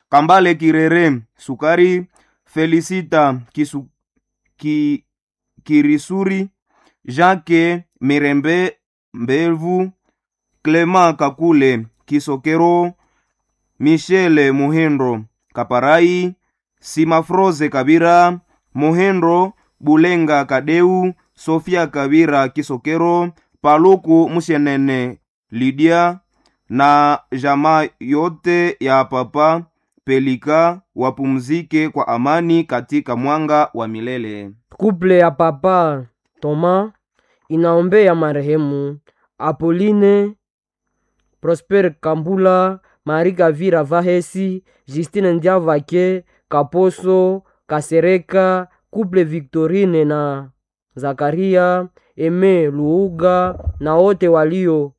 kambale kirere sukari felisita kisu, ki, kirisuri jacke mirembe mbevu clement kakule kisokero michele muhindo kaparai simafroze kabira muhindo bulenga kadeu sofia kabira kisokero paluku musienene lidia na jamaa yote ya papa pelika wapumzike kwa amani katika mwanga wa milele Kuple ya papa Toma inaombea marehemu Apoline Prosper Kambula, Marie Kavira Vahesi, Justine Ndiavake, Kaposo, Kasereka, Kuple Victorine na Zakaria, Eme Luuga na wote walio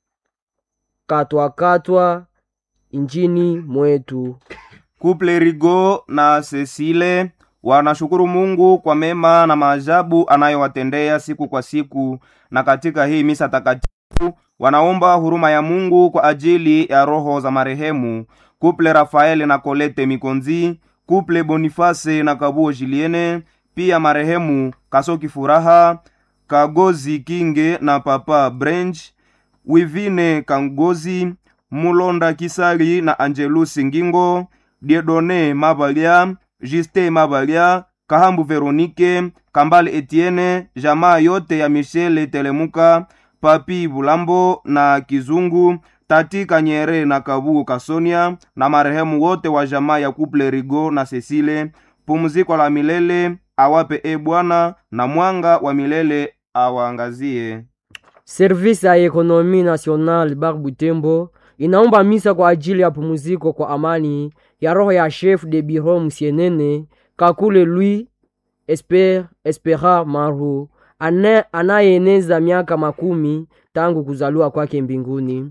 katwakatwa injini mwetu. kuple rigo na cecile wanashukuru mungu kwa mema na maajabu anayowatendea siku kwa siku na katika hii misa takatifu wanaomba huruma ya mungu kwa ajili ya roho za marehemu kuple rafaeli na kolete mikonzi kuple boniface na kabuo jiliene pia marehemu kasoki furaha kagozi kinge na papa branch wivine kangozi mulonda kisali na angelusi ngingo diedone mabalya juste mabalya kahambu veronike kambale etienne jamaa yote ya michele telemuka papi bulambo na kizungu tati kanyere na kabuo kasonia na marehemu wote wa jamaa ya kuple rigo na cecile pumziko la milele awape e bwana na mwanga wa milele awaangazie Service ya Ekonomi National Bar Butembo inaomba misa kwa ajili ya pumziko kwa amani ya roho ya chef de bureau Msienene Kakule Louis Esper, Espera Maru ane- anayeeneza miaka makumi tangu kuzaliwa kwake mbinguni.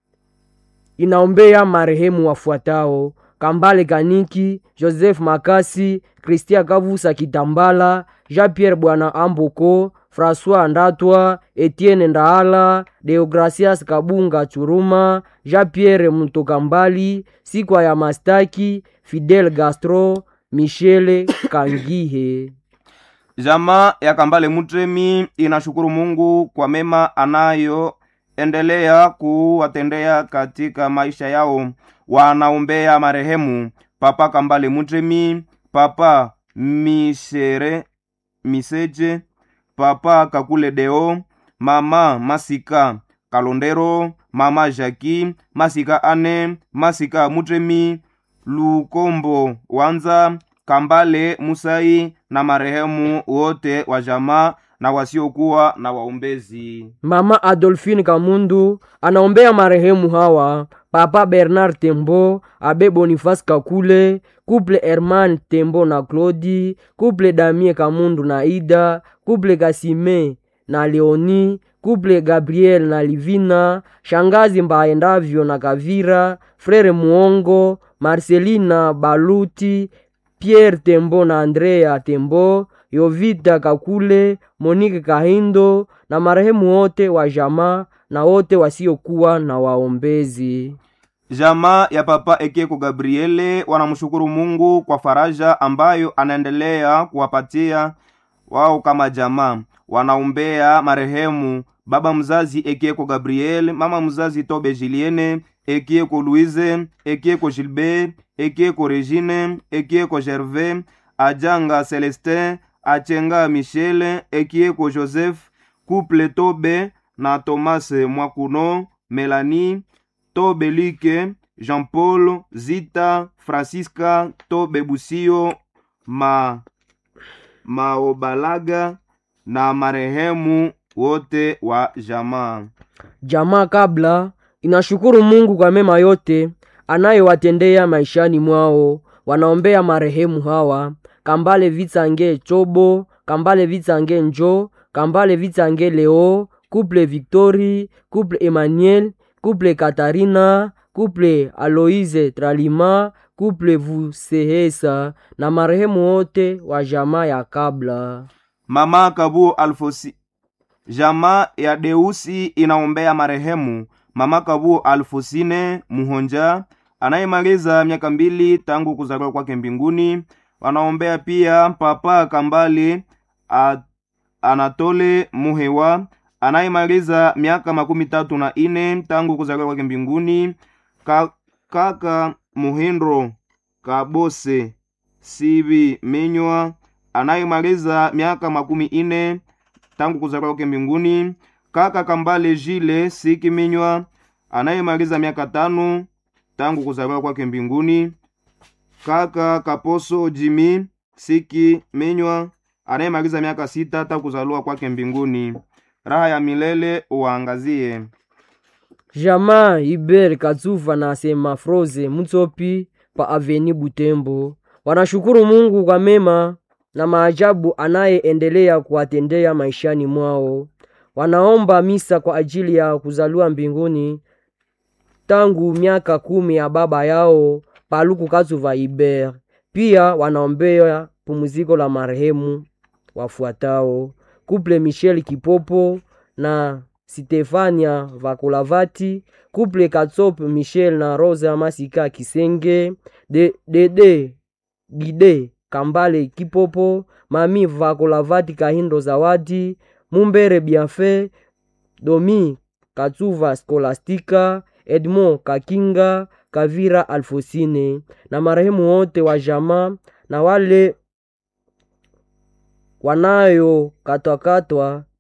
Inaombea marehemu wafuatao: Kambale Kaniki, Joseph Makasi, Christian Kavusa Kitambala, Jean-Pierre Bwana Amboko, François Ndatwa, Etienne Ndaala, Deogracias Kabunga Churuma, Jean-Pierre Mutokambali, Sikwa ya Mastaki, Fidel Gastro, Michele Kangihe. jamaa ya kambale mutremi inashukuru mungu kwa mema anayoendelea kuwatendea katika maisha yao wanaombea marehemu papa kambale mutremi papa mishere miseje papa kakule deo mama masika kalondero mama jaki masika ane masika mutremi lukombo wanza kambale musai na marehemu wote wa jamaa na wasiokuwa na waombezi Mama Adolphine Kamundu anaombea marehemu hawa: Papa Bernard Tembo, Abe Boniface Kakule, Couple Herman Tembo na Claudi, Couple Damie Kamundu na Ida, Couple Kasime na Leoni, Couple Gabriel na Livina, Shangazi Mbaendavyo na Kavira, Frere Muongo, Marcelina Baluti, Pierre Tembo na Andrea Tembo, Yovita Kakule, Monique Kahindo na marehemu wote wa jamaa na wote wasiokuwa na waombezi. jamaa ya papa ekeko gabriele wanamshukuru mungu kwa faraja ambayo anaendelea kuwapatia wao kama jamaa wanaombea marehemu baba mzazi ekieko gabriel mama mzazi tobe juliene ekieko louise ekieko gilbert ekieko regine ekieko gervais ajanga celestin achenga michele ekieko joseph couple tobe na thomas mwakuno melanie tobe like jean paul zita francisca tobe busio ma maobalaga na marehemu wote wa jamaa Jamaa kabla inashukuru Mungu kwa mema yote anayowatendea maishani mwao. Wanaombea marehemu hawa: Kambale Vitsange Chobo, Kambale Vitsange Njo, Kambale Vitsange Leo, Couple Victory, Couple Emmanuel, Couple Katarina, Couple Aloise Tralima, Couple Vusehesa na marehemu wote wa jamaa ya kabla. mama kabu alfosi jamaa ya deusi inaombea marehemu mama kabu alfosine muhonja anayemaliza miaka mbili tangu kuzaliwa kwake mbinguni. Wanaombea pia Papa Kambale a, Anatole Muhewa anayemaliza miaka makumi tatu na ine tangu kuzaliwa kwake mbinguni. Ka, kaka Muhindro Kabose Sibi Menywa anayemaliza miaka makumi ine tangu kuzaliwa kwake mbinguni. Kaka Kambale Jile Siki Minywa anayemaliza miaka tano tangu kuzaliwa kwake mbinguni. Kaka Kaposo Jimi Siki Minywa anayemaliza miaka sita tangu kuzaliwa kwake mbinguni. Raha ya milele uwaangazie. jamaa iber katsuva na semafroze mutsopi pa aveni butembo wanashukuru mungu kwa mema na maajabu anayeendelea kuwatendea maishani mwao wanaomba misa kwa ajili ya kuzaliwa mbinguni tangu miaka kumi ya baba yao paluku katsuva iber pia wanaombea pumziko la marehemu wafuatao kuple michel kipopo na Stefania Vakolavati, couple Katsop Michel na Rosa Masika Kisenge, de, Dede Gide Kambale Kipopo, Mami Vakolavati Kahindo Zawadi, Mumbere Biafe, Domi Katsuva Skolastika, Edmond Kakinga, Kavira Alfosine na marehemu wote wa jamaa na wale wanayokatwakatwa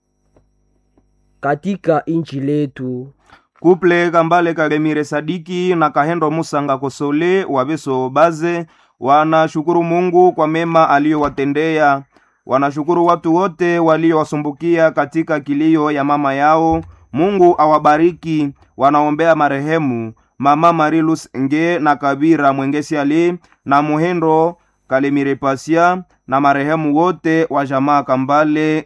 katika inchi letu. kuple kambale kalemire sadiki na kahendo musanga kosole wabeso baze wanashukuru mungu kwa mema aliyowatendea wanashukuru watu wote waliowasumbukia katika kilio ya mama yao mungu awabariki wanaombea marehemu mama marilus nge na kabira mwengesi ali na muhendo kalemire pasia na marehemu wote wa jamaa kambale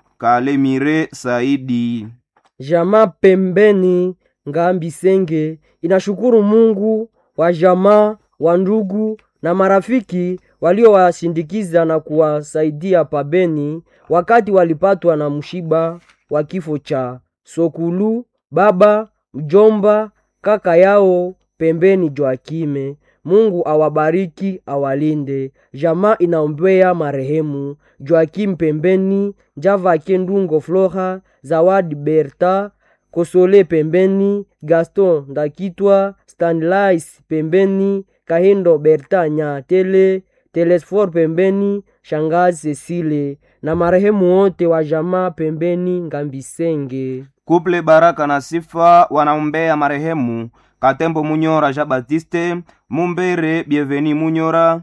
kalemire saidi Jamaa pembeni ngambi senge inashukuru Mungu wa jamaa wa ndugu na marafiki waliowashindikiza na kuwasaidia pabeni wakati walipatwa na mshiba wa kifo cha Sokulu, baba, mjomba, kaka yao pembeni Joakime. Mungu awabariki awalinde. Jamaa inaombea marehemu Joakim pembeni, Java Kendungo Flora, Zawadi Berta, Kosole pembeni, Gaston Ndakitwa, Stanlais pembeni, Kahindo Berta Nyatele, Telesfor pembeni, Shangazi Cecile na marehemu wote wa jamaa pembeni Ngambisenge. kuple baraka na sifa wanaombea marehemu katembo munyora jean baptiste mumbere bienveni munyora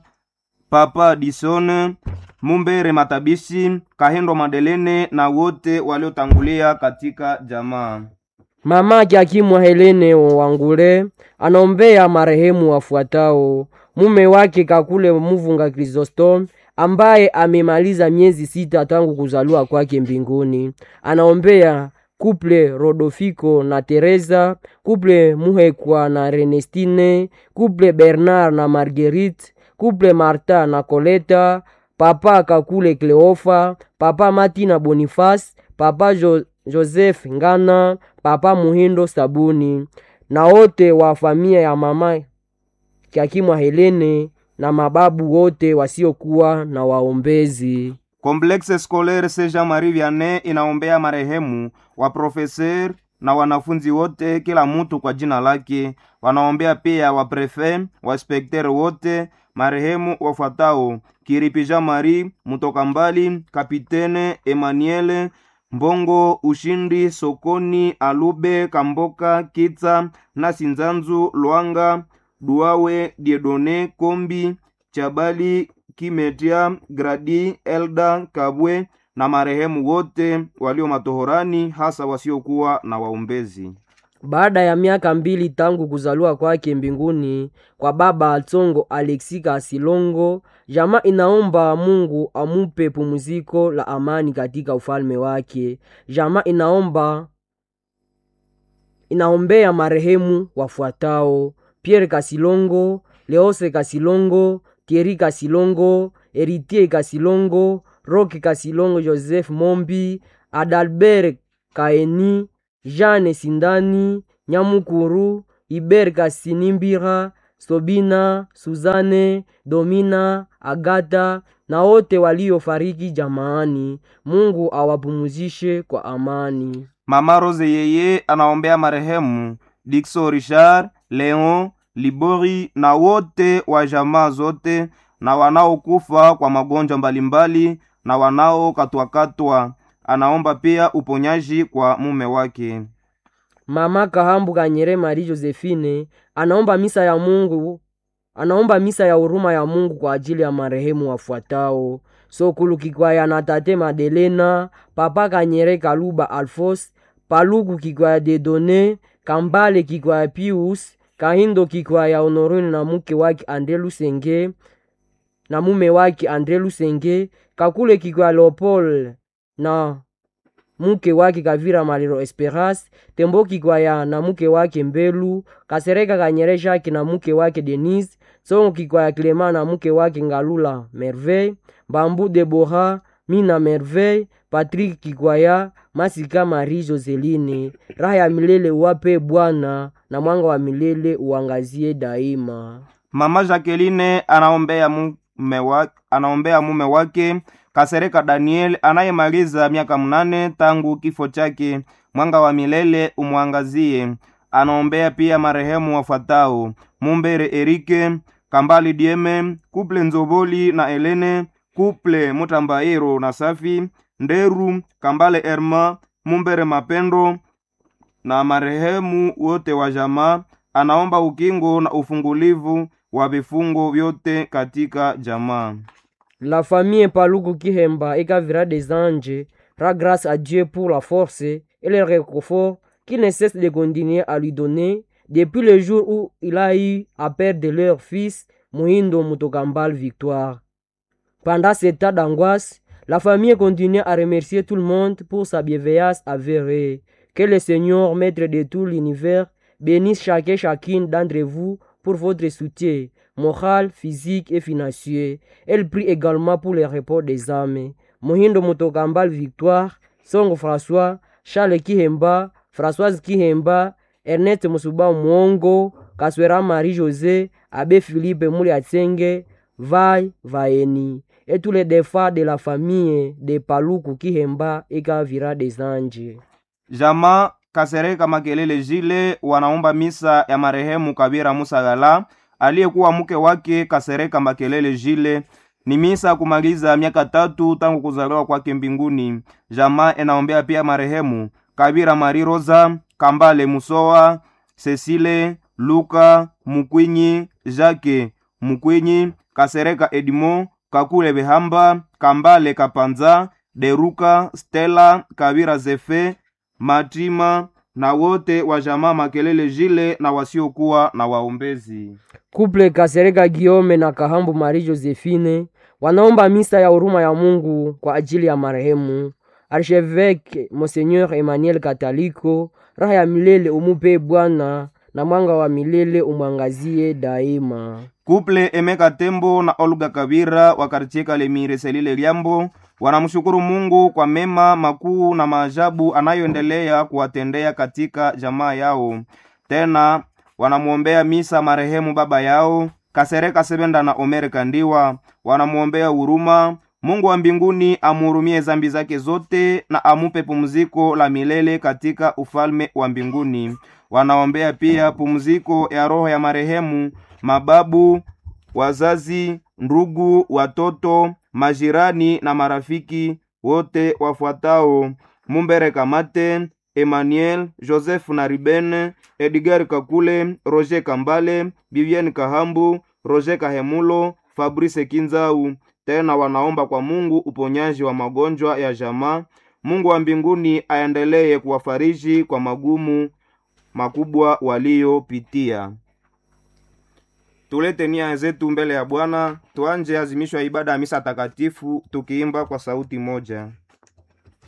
papa dison mumbere matabishi kahendo madelene na wote waliotangulia katika jamaa Mama Kiakimwa Helene Wangule anaombea marehemu wafuatao: mume wake Kakule Muvunga Chrysostom ambaye amemaliza miezi sita tangu kuzaliwa kwake mbinguni. Anaombea kuple Rodofiko na Teresa, kuple Muhekwa na Renestine, kuple Bernard na Marguerite, kuple Marta na Koleta, papa Kakule Kleofa, papa Matina Boniface, papa jo Joseph Ngana, papa Muhindo Sabuni na wote wa familia ya mama Kiakimwa Helene na mababu wote wasiokuwa na waombezi. Complexe Scolaire Saint Jean Marie Vianney inaombea marehemu wa profeser na wanafunzi wote, kila mtu kwa jina lake. Wanaombea pia wa prefe wa inspekter wote marehemu wafuatao: Kiripi Jean Marie Mutoka Mbali, Kapitene Emmanuel Mbongo, Ushindi Sokoni, Alube Kamboka, Kitsa na Sinzanzu Lwanga, Duawe Diedone Kombi, Chabali Kimetia, Gradi Elda Kabwe na marehemu wote walio matohorani, hasa wasiokuwa na waombezi. Baada ya miaka mbili tangu kuzaliwa kwake mbinguni kwa baba Atsongo Alexi Kasilongo, jamaa inaomba Mungu amupe pumziko la amani katika ufalme wake. Jamaa inaomba inaombea marehemu wafuatao: Pierre Kasilongo, Leose Kasilongo, Thierry Kasilongo, Eritier Kasilongo, Roque Kasilongo, Joseph Mombi, Adalbert Kaeni, Jeanne Sindani, Nyamukuru, iber kasinimbira sobina suzane domina agata na wote waliofariki jamaani mungu awapumuzishe kwa amani mama rose yeye anaombea marehemu dikso richard leon libori na wote wa jamaa zote na wanaokufa kwa magonjwa mbalimbali na wanaokatwakatwa anaomba pia uponyaji kwa mume wake mama kahambu kanyere mari josephine anaomba misa ya mungu anaomba misa ya huruma ya mungu kwa ajili ya marehemu wafuatao sokulu kikwaya na tate madelena papa kanyere kaluba alfos paluku kikwaya dedone kambale kikwaya pius kahindo kikwaya honorine na mke wake andre lusenge na mume wake andre lusenge kakule kikwaya leopold na mke wake kavira maliro esperas tembo kikwaya na mke wake mbelu kasereka kanyere jake na mke wake denise songo kikwaya clema na mke wake ngalula merveille mbambu debora mina merveille patrik kikwaya masika marie joseline raha ya milele uwape bwana na mwanga wa milele uangazie daima mama jacqueline anaombea mume wa, anaombea mume wake kasereka daniel anayemaliza miaka mnane tangu kifo chake mwanga wa milele umwangazie anaombea pia marehemu wafuatao mumbere erike kambali dieme kuple nzoboli na elene kuple mutambairo na safi nderu kambale erma mumbere mapendo na marehemu wote wa jamaa anaomba ukingo na ufungulivu wa vifungo vyote katika jamaa La famille Paluku Kihemba et Kavira des Anges rend grâce à Dieu pour la force et le réconfort qu'il ne cesse de continuer à lui donner depuis le jour où il a eu à perdre leur fils Mohindo Mutokambal Victoire. Pendant cet état d'angoisse, la famille continue à remercier tout le monde pour sa bienveillance avérée. Que le Seigneur, maître de tout l'univers, bénisse chacun et chacune d'entre vous pour votre soutien moral, physique et financier. Elle prie également pour le repos des âmes. Mohindo Mutokambal Victoire, Songo François, Charles Kihemba, Françoise Kihemba, Ernest Musuba Mwongo, Kaswera Marie-José, Abbé Philippe Mouliatsenge, Vai Vaeni, et tous les défunts de la famille de Paluku Kihemba et Kavira des Anges. jamaa kasereka makelele jile wanaomba misa ya marehemu kabira musagala aliyekuwa mke wake kasereka makelele jile ni misa ya kumaliza miaka tatu tangu kuzaliwa kwake mbinguni jamaa inaombea pia marehemu kabira mari rosa kambale musowa cecile luka mukwinyi jake mukwinyi kasereka edimo kakule behamba kambale kapanza deruka stela kabira zefe matima na wote wa jamaa makelele jile na wasiokuwa na waombezi Couple Kasereka Guillaume na Kahambu Marie Josephine wanaomba misa ya huruma ya Mungu kwa ajili ya marehemu Archevêque Monseigneur Emmanuel Kataliko. Raha ya milele umupe Bwana na mwanga wa milele umwangazie daima. kuple emeka tembo na olga kabira wa kartie kalemire selile liambo wanamshukuru mungu kwa mema makuu na maajabu anayoendelea kuwatendea katika jamaa yao tena wanamwombea misa marehemu baba yao kasereka sebenda na omere kandiwa wanamwombea huruma mungu wa mbinguni amuhurumie zambi zake zote na amupe pumziko la milele katika ufalme wa mbinguni wanaombea pia pumziko ya roho ya marehemu mababu wazazi ndugu watoto majirani na marafiki wote wafuatao mumbere kamate emmanuel joseph na ribene edgar kakule roger kambale bibienne kahambu roger kahemulo fabrice kinzau tena wanaomba kwa mungu uponyaji wa magonjwa ya jamaa mungu wa mbinguni aendelee kuwafariji kwa magumu makubwa waliyopitia tulete nia zetu mbele ya bwana tuanje azimishwa ibada ya misa takatifu tukiimba kwa sauti moja